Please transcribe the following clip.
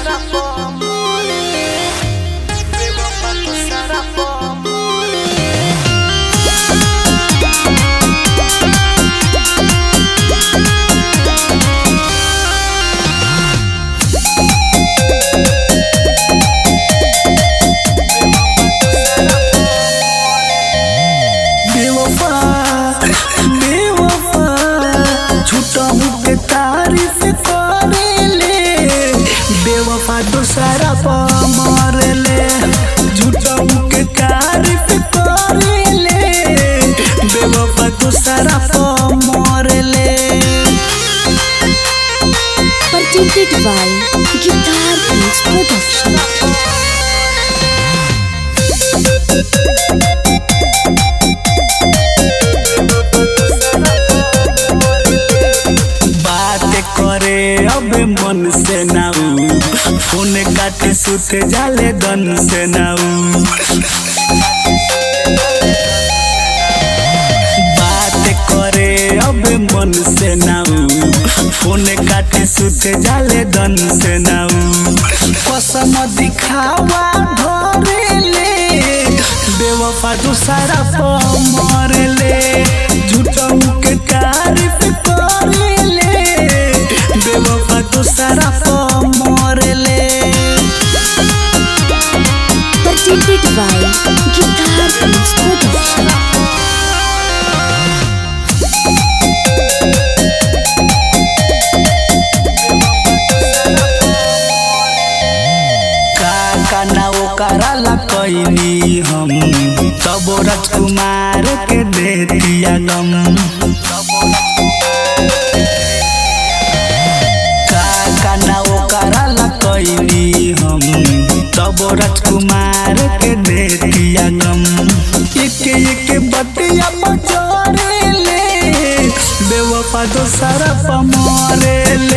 será por amor. Pegou pra tu será por amor. बेवफा बेवफा झूठा हूँ पे तारीफ करेले बेवफा दूसरा पा मारले झूठा हूँ के तारीफ करेले बेवफा दूसरा पा मारले presented by Guitar Beats Production. बात करे अब मन से नाऊ फोन काटे सुत जाले दन से नाऊ बात करे अब मन से नाऊ फोन काटे सुत जाले दन से नाऊ कसम दिखावा धरेले बेवफा दूसरा पर मरले झूठों के तारीफ करेले बेवफा दूसरा पर मरले Presented by Guitar Beats Production. का ना ओकरा कैनी हम तब राजकुमार के दे दिया गम का ना ओकरा कैनी हम तब राजकुमार के दे दिया गम एक एक बतिया बजरे ले बेवफा दोसरा पमरे ले